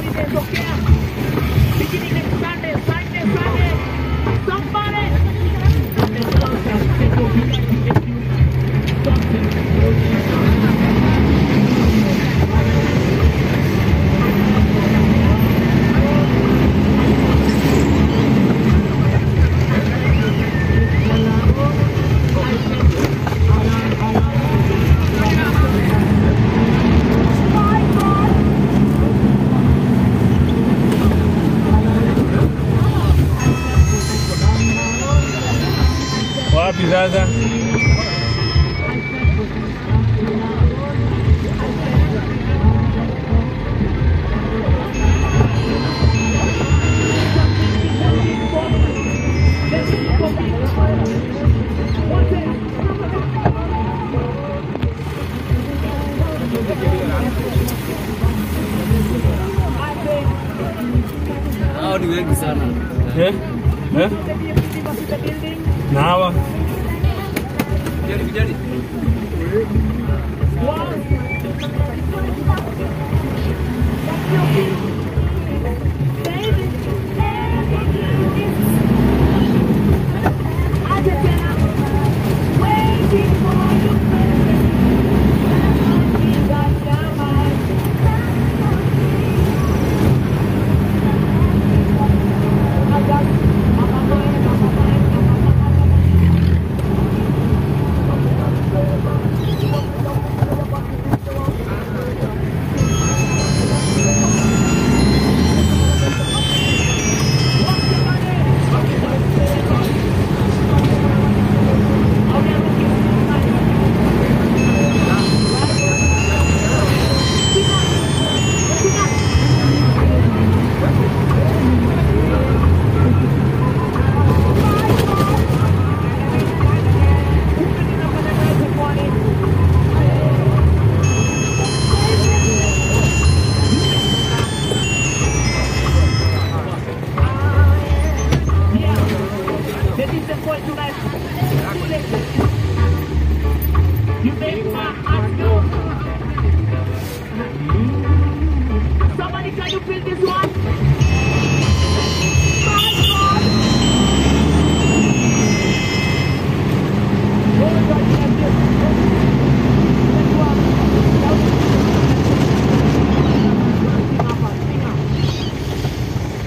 imetokea. Beginning next Sunday, Sunday, Sunday. Somebody. Wapi sasa? Hao ni wengi sana. Eh? Eh? Na hawa? Vijani, vijani. The reason for tonight. You make my heart go. Somebody can you feel this one? My God. Oh, God, yes, yes. Let's walk. Sing up, sing up.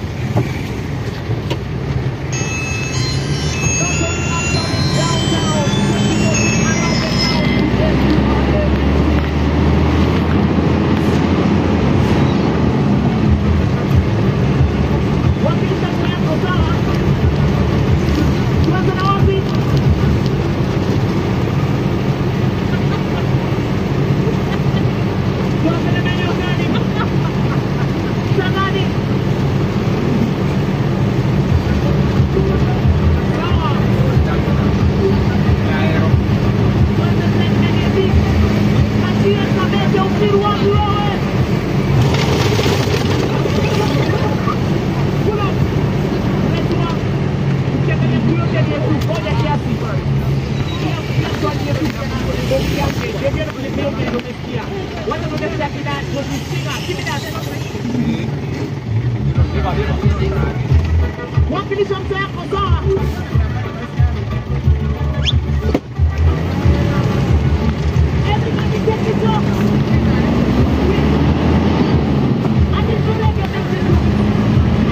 Wakilisha mtaa yako sawa. Everybody take it up. I need to make a message.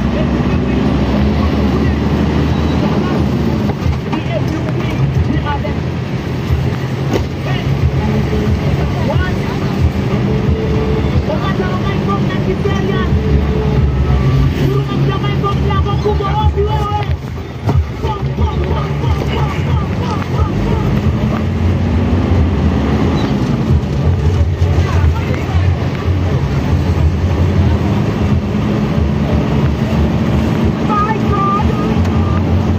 My God!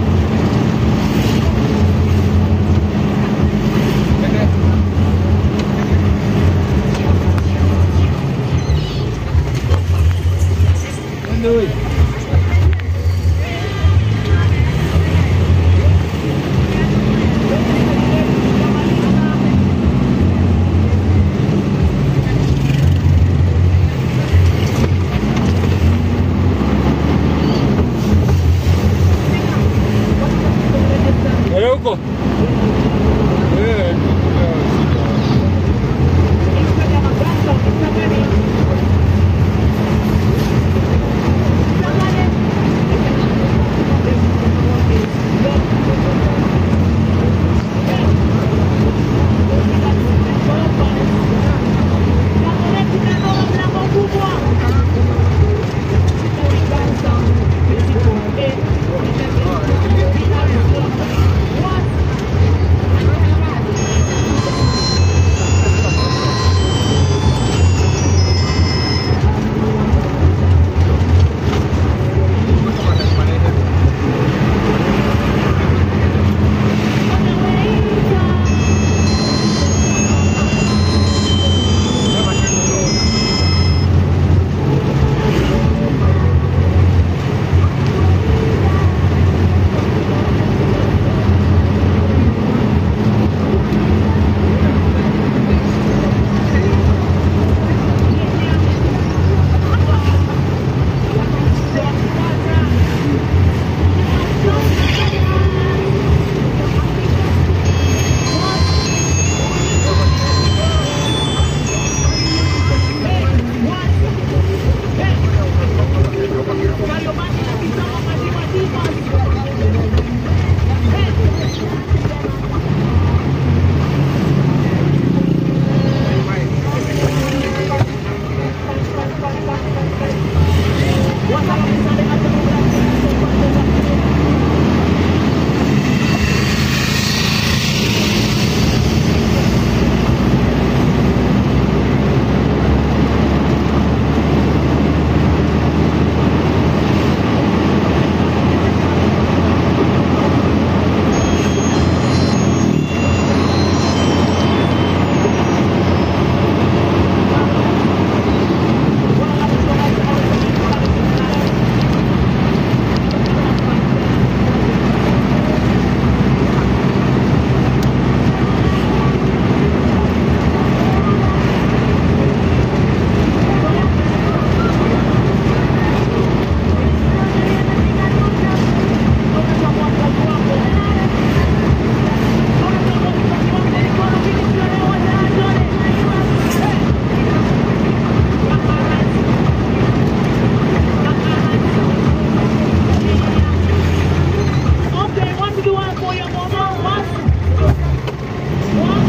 Okay, want to do one for your mama? One. One.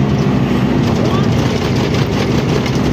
One.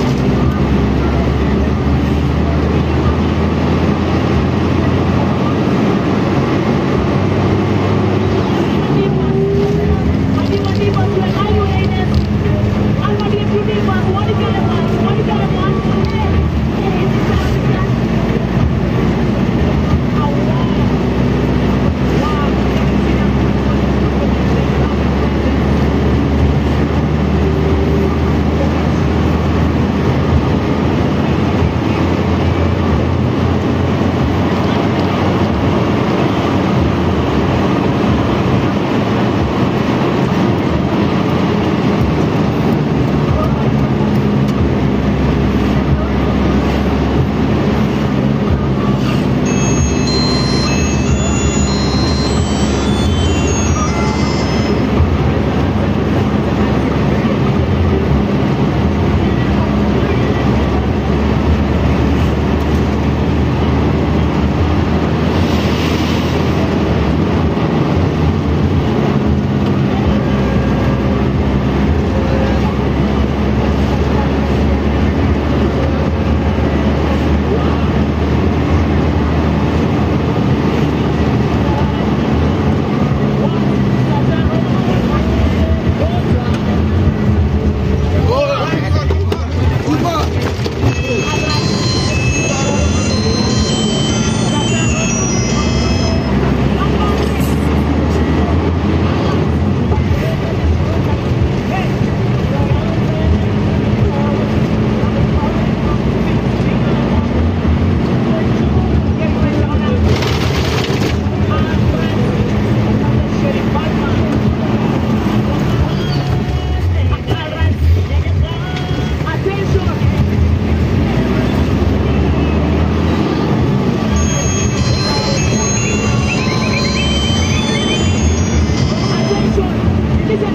Listen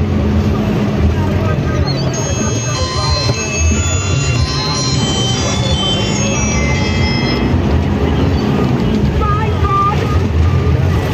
this. My God.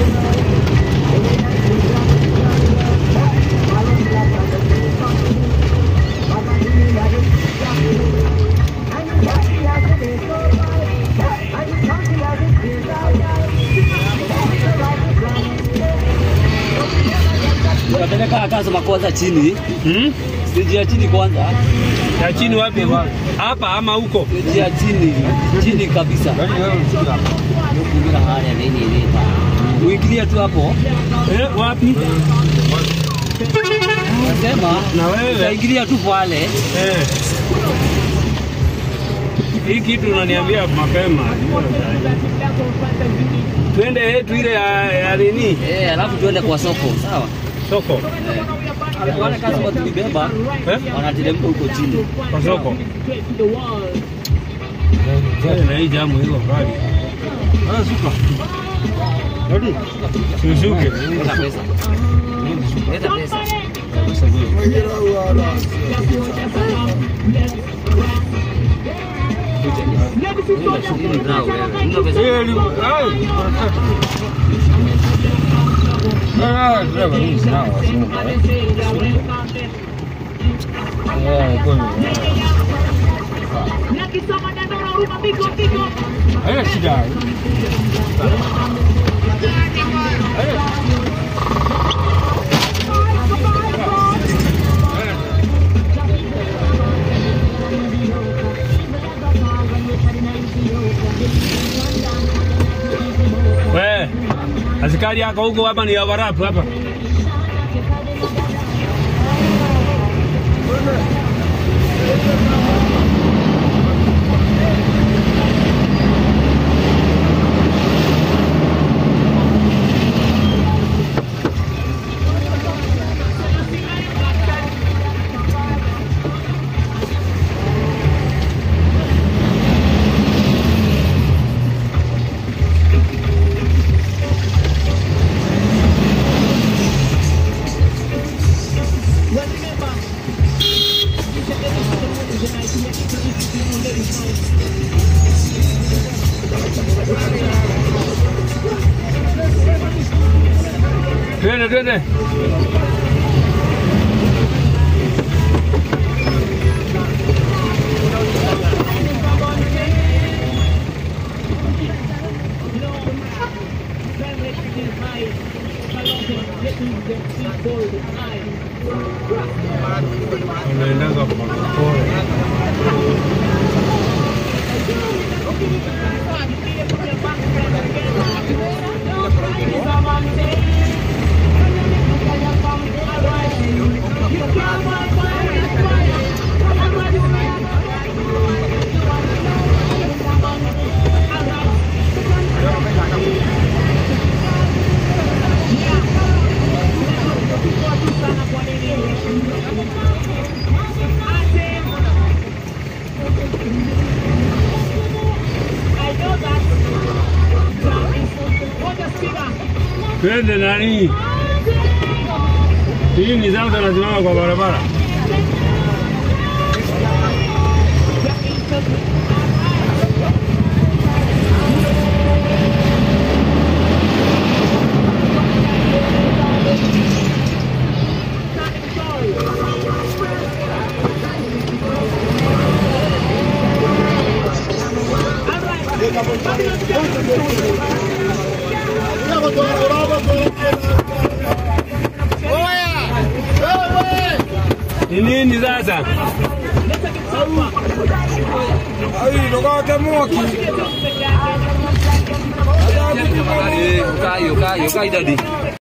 Unapeleka customer kwanza chini, Hmm? stage ya chini kwanza, Ya chini wapi? Hapa ama huko? stage ya chini, chini kabisa. Kuingia hali ya nini ile. Uingilia tu hapo, Eh, wapi? unasema Na wewe? utaingilia tu pale. Eh. Hii kitu unaniambia mapema. Twende yetu ile ya, ya nini? Eh, alafu tuende kwa soko, sawa? Soko. Wale customer tulibeba Eh? wanateremka huko chini. Kwa soko. Eh, na hii jamu iko kali. Ah, suka. Rudi. Suzuki. Leta pesa. Leta pesa. Hii ni grau wewe. Unga pesa. Nakisoma neno la Ruka piko piko. Haina shida. We, askari yako huko hapa ni warapu hapa. Twende twende. Unaendaga polepole. Twende nani? Hii ni zangu nasimama kwa barabara. Ni nini sasa? Yukai, yukai, yukai dadi.